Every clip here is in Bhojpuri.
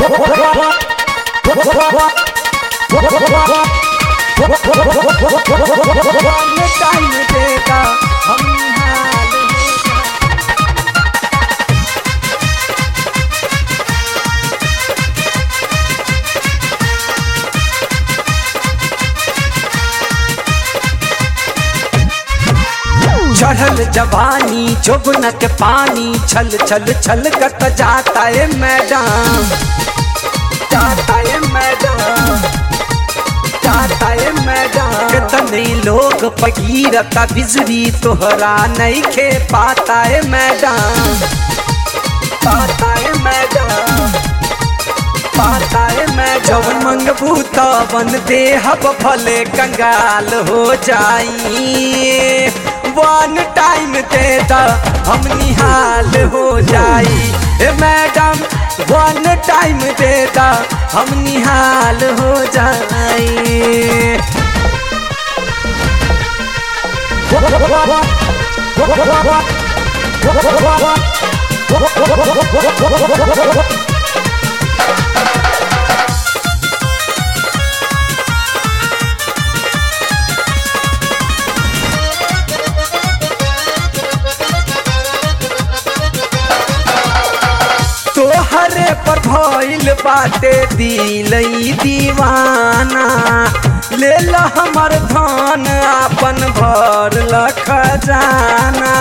टाइम देगा हम निहाल हो जाए। चढ़ल जवानी जोबन के पानी छल छल छल कत जाता है मैडम जाता है मैडम जाता है मैडम कितने लोग पगीरता बिजली तोहरा नहीं खे पाता है मैडम पाता है मैडम पाता है मैं जब मंगबू तवन देहब भले कंगाल हो जाई वन टाइम दे द हम निहाल हो जाई ए मैडम वन टाइम दे द हम निहाल हो जाई तोहरे पर भइल बाटे दिलई दीवाना ले ल हमर धन आपन भर ल खजाना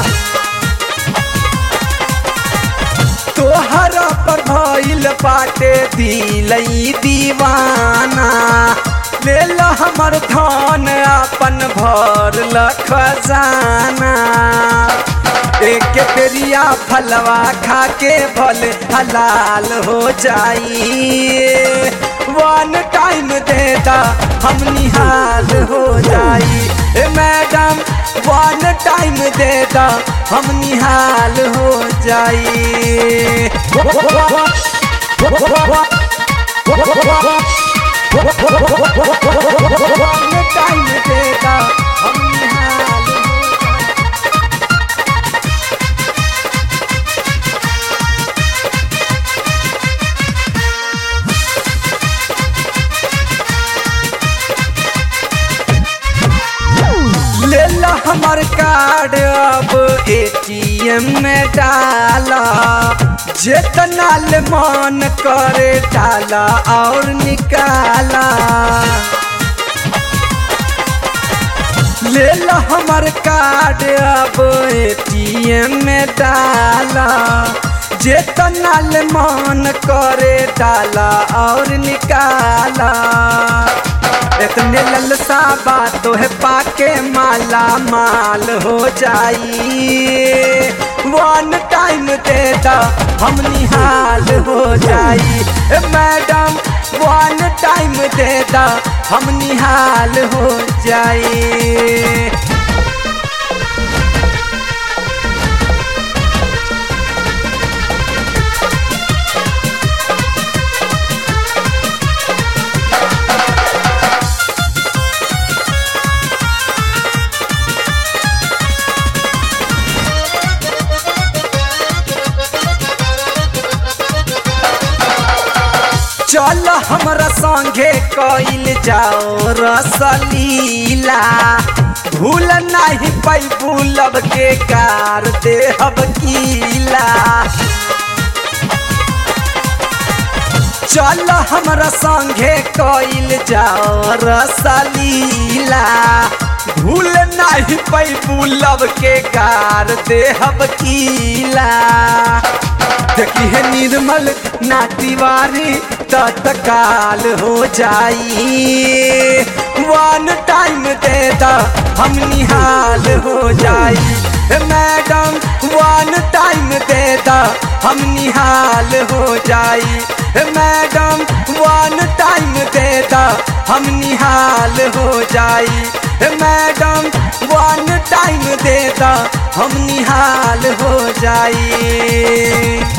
तोहरा पर भइल बाटे दिलई दीवाना ले ल हमर धन आपन भर ल खजाना एक पेरिया फलवा खा के भल हलाल हो जाई वन टाइम देता हम निहाल हो जाई ए मैडम वन टाइम देता हम निहाल हो जाई वन टाइम देता हम निहाल हो जाई ले ला हमर कार्ड अब एटीएम में डाला जितना ले मन करे डाला और निकाला ले ला हमर कार्ड अब एटीएम में डाला जितना ले मन करे डाला और निकाला इतने ललसा बातों है पाके माला माल हो जाई वन टाइम देता हम निहाल हो जाई ए मैडम वन टाइम देता हम निहाल हो जाई चल हमरा संगे कइल जाओ रसलीला भूल नहीं पैबू लब के कार देहब कीला चल हमरा संगे कइल जाओ रसलीला भूल नहीं पैबू लब के कार देहब कीला देखी है निर्मल ना तिवारी तत्काल हो जाई वन टाइम दे दा हम निहाल हो जाई ए मैडम वन टाइम दे दा हम निहाल हो जाई ए मैडम वन टाइम दे दा हम निहाल हो जाई ए मैडम वन टाइम दे दा हम निहाल हो जाई